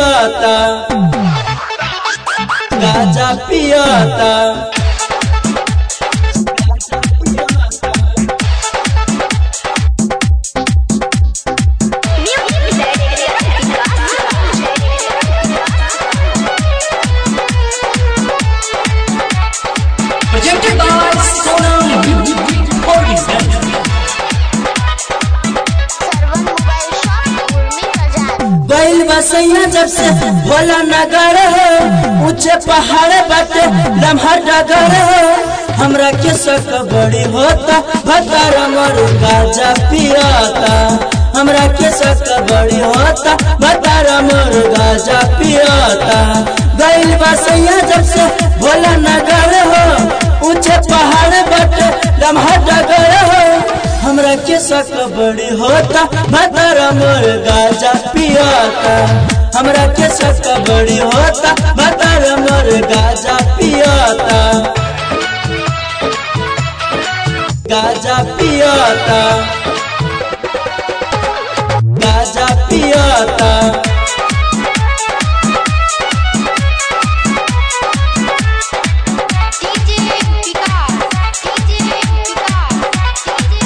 पियाता गाजा पियाता Presented by Sonam Recording Center. Sarvan mobile shop Urmi बाजार बैल बसैया जब से भोला नगर है ऊंचे पहाड़ बाटे लम्हा डगर है हमरा के शक बड़ी होता भतार मर गाजा पियाता हमरा के शक बड़ी होता भतार मर गाजा पियाता बैल बसैया जब से भोला नगर हो ऊंचे पहाड़ बाटे लम्हा डगर है हमरा के शक बड़ी होता भतर मोर गाजा पियाता हमरा के शक बड़ी होता भतर मोर गाजा पियाता गाजा पियाता गाजा पियाता DJ Vikas DJ Vikas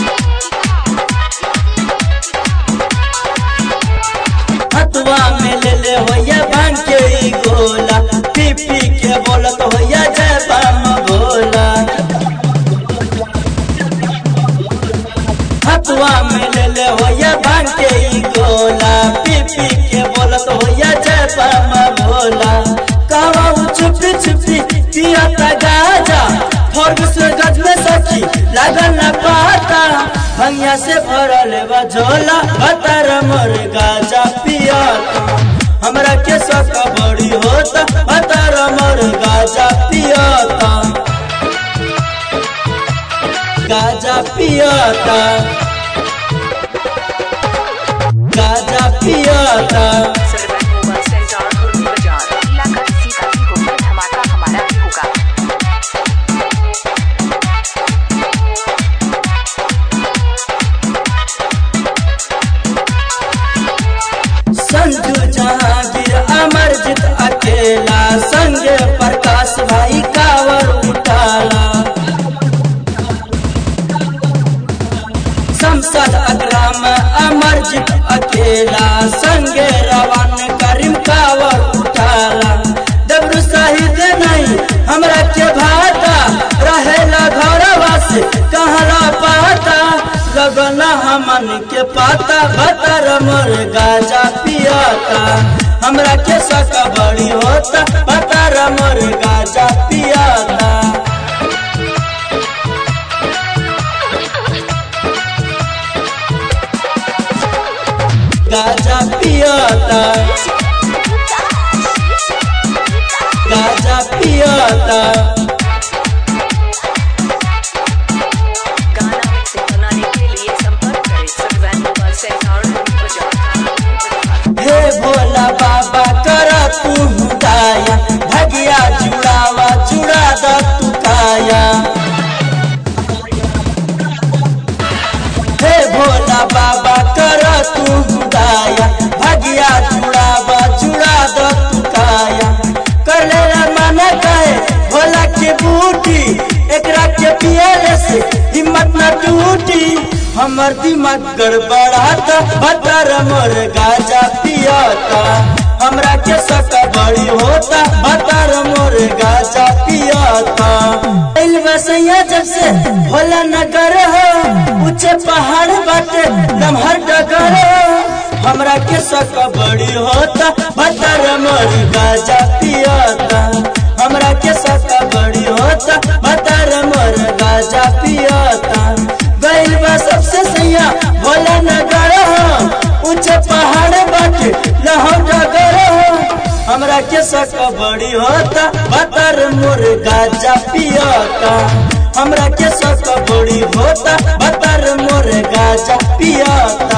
DJ Hathua में ले ले होया भांग के ई गोला पी पी के बोलत होया जय बाम भोला हथुआ में ले ले होया भांग के ई गोला पी पी के बोलत होया जय बाम भोला कहवा उ छुपी छुपी पियाता गाजा फर्ग से गज में सखी लगन न पाता भंगिया से भरल बा झोला बतर मोर गाजा पियाता हमरा के शक बड़ी होता बतर मोर गाजा पियाता गाजा पियाता गाजा पियाता सर्वन मोबाइल सेंटर उर्मी बाजार इलाका किसी का भी हो पर धमाका हमारा भी होगा संजू जहांगीर अमरजीत अकेला संगे प्रकाश भाई कावर उठाला संसद अग्राम अमरजीत अकेला संगे रवान करीम कावर उठाला डबरू शहीद नहीं हमरा के भाता रहेला घरवा से कहला पाता लगन हमन के पाता बतर मोर गाजा पियाता हमरा के शक बड़ी होता बतर मोर गाजा पियाता गाजा पियाता गाजा पियाता गाना मिक्सिंग बनाने के लिए संपर्क करें सर्वन मोबाइल सेंटर उर्मी बाजार हे भोला बाबा कर तू दाया भगिया जुड़ावा जुड़ा द तू काया हे भोला बाबा कर तू दाया भगिया जुड़ावा जुड़ा द तू काया कर ले मन कहे भोला के बूटी एकरा के पियले से हिम्मत न टूटी हमर दिमाग गड़बड़ाता बतर मोर गाजा पियाता हमरा के शक बड़ी होता बतर मोर गाजा पियाता दिल बसैया जब से भोला नगर हो ऊंचे पहाड़ बाटे लम्हर डगर हो हमरा के शक बड़ी होता बतर मोर गाजा पियाता हमरा के शक बड़ी होता बतर मोर गाजा पियाता गइल बा सबसे सैया भोला नगर हो ऊंचे पहाड़ बाटे लहर डगर हो हमरा के शक बड़ी होता बतर मोर गाजा पियाता हमरा के शक बड़ी होता बतर मोर गाजा पियाता